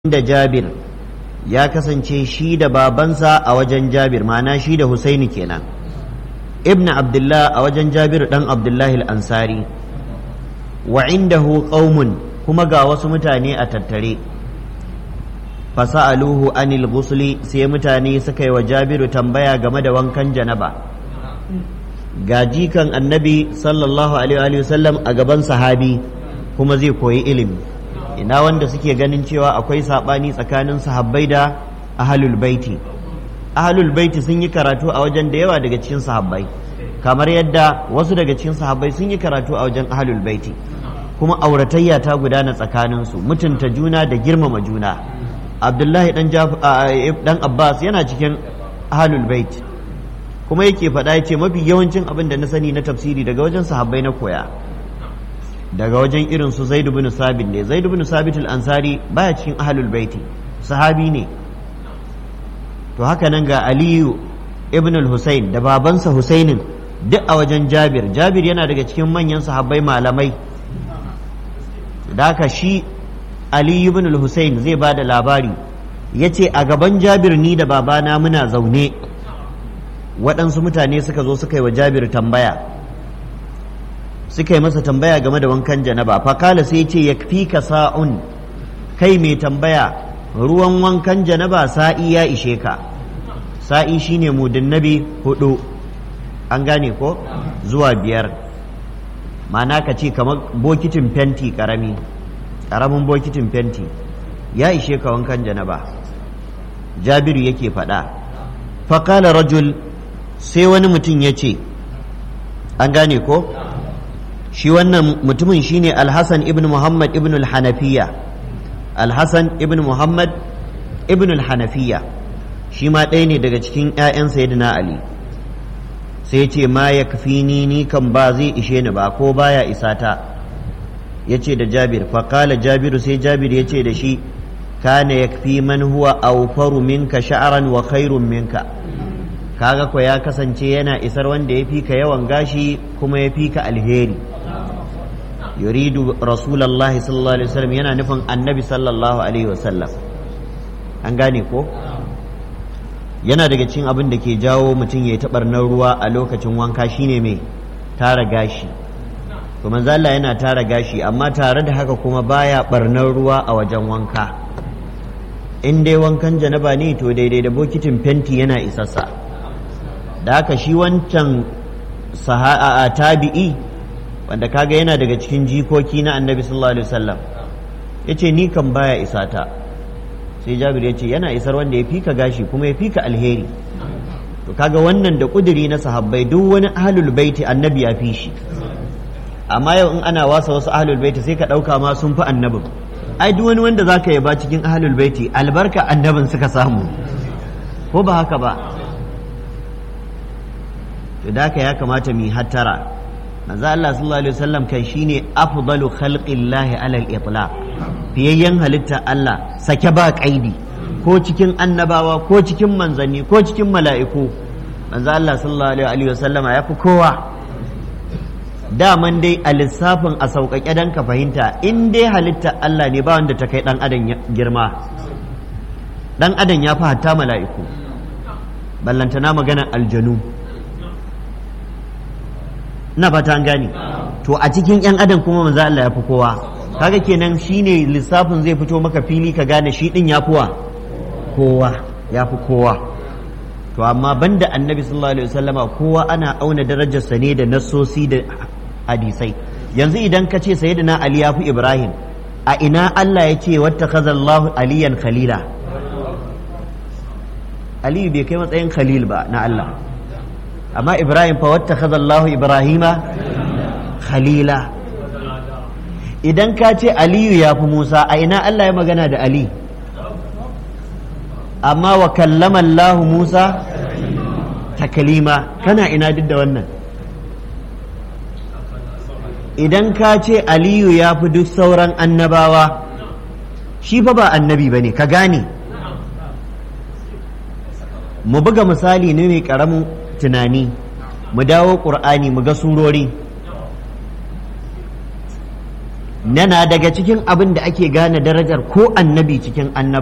da jabir ya kasance shi da babansa a wajen jabir ma'ana shi da husaini kenan ibn abdullah a wajen jabir dan abdullahi al-ansari wa indahu qaumun kuma ga wasu mutane a tattare fasa'aluhu anil ghusli sai mutane suka yi wa jabiru tambaya game da wankan janaba ga jikan annabi sallallahu alaihi wasallam a gaban sahabi kuma zai koyi ilimi ina wanda suke ganin cewa akwai saɓani tsakanin sahabbai da ahalul baiti ahalul baiti sun yi karatu a wajen da yawa daga cikin sahabbai kamar yadda wasu daga cikin sahabbai sun yi karatu a wajen ahalul baiti kuma auratayya ta gudana tsakaninsu mutunta juna da girmama juna abdullahi dan dan abbas yana cikin ahalul baiti kuma yake faɗa ya ce mafi yawancin abin da na sani na tafsiri daga wajen sahabbai na koya daga wajen irin su Zaid ibn Sabit ne Zaid ibn Sabit al-Ansari baya cikin ahlul baiti sahabi ne to haka nan ga Aliyu ibn al-Husayn da babansa Husainin duk a wajen Jabir Jabir yana daga cikin manyan sahabbai malamai da haka shi Aliyu ibn al-Husayn zai ba da labari yace a gaban Jabir ni da babana muna zaune waɗansu mutane suka zo suka yi wa Jabir tambaya suka yi masa tambaya game da wankan janaba fakala sai ce ya fi ka sa'un kai mai tambaya ruwan wankan janaba sa'i ya ishe ka sa'i shine mudin nabi hudu an gane ko zuwa biyar mana ka ce kamar bokitin fenti karami karamin bokitin fenti ya ishe ka wankan janaba jabiru yake faɗa fakala rajul sai wani mutum ya ce an gane ko shi wannan mutumin shine alhassan ibn muhammad ibn al-hanafiya alhassan ibn muhammad ibn al-hanafiya shi ma ɗaya ne daga cikin 'ya'yan sayyidina ali sai ce ma ya kafi ni ni kan ba zai ishe ni ba ko baya isa ta ya ce da jabir faƙala jabiru sai jabir ya ce da shi kana ya kafi man huwa aufaru minka sha'aran wa khairun minka kaga ko ya kasance yana isar wanda ya fi ka yawan gashi kuma ya fi ka alheri yuridu rasulullahi sallallahu alaihi wasallam yana nufin annabi sallallahu alaihi wasallam an gane ko yana daga cikin abin da ke jawo mutum ya taɓar na ruwa a lokacin wanka shine mai tara gashi to manzo Allah yana tara gashi amma tare da haka kuma baya barnar ruwa a wajen wanka in dai wankan janaba ne to daidai da bokitin fenti yana isassa da haka shi wancan saha'a tabi'i wanda kaga yana daga cikin jikoki na annabi sallallahu alaihi wasallam ya ce ni kan baya isa ta sai jabir ya ce yana isar wanda ya fika gashi kuma ya fika alheri to kaga wannan da kuduri na sahabbai duk wani ahlul baiti annabi ya fi shi amma yau in ana wasa wasu ahlul baiti sai ka ɗauka ma sun fi annabin ai duk wani wanda zaka yaba cikin ahlul baiti albarka annabin suka samu ko ba haka ba to da ya kamata mu hattara manzo Allah sallallahu alaihi wasallam kai shine afdalu khalqillahi ala al-itlaq fiyayyen halitta Allah sake ba kaidi ko cikin annabawa ko cikin manzanni ko cikin mala'iku manzo Allah sallallahu alaihi wasallama ya fi kowa daman dai a lissafin a sauƙaƙe dan ka fahimta in dai halitta Allah ne ba wanda ta kai dan adam girma dan adam ya fi hatta mala'iku ballantana maganar aljanu na fata an gane to a cikin yan adam kuma manzo Allah ya fi kowa kaga kenan shine lissafin zai fito maka fili ka gane shi din ya fi kowa ya fi kowa to amma banda annabi sallallahu alaihi wasallama kowa ana auna darajarsa ne da nassosi da hadisai yanzu idan ka ce sayyidina ali ya fi ibrahim a ina Allah ya ce wattakhazallahu aliyan khalila aliyu bai kai matsayin khalil ba na Allah amma ibrahim fa wata Allahu ibrahima khalila idan ka ce aliyu ya fi musa a ina allah ya magana da ali amma wa kallama allahu musa takalima kana ina duk da wannan idan ka ce aliyu ya fi duk sauran annabawa shi fa ba annabi ba ne ka gane mu buga misali ne mai ƙaramin tunani mu dawo ƙur'ani mu ga surori nana daga cikin abin da ake gane darajar ko annabi cikin annaba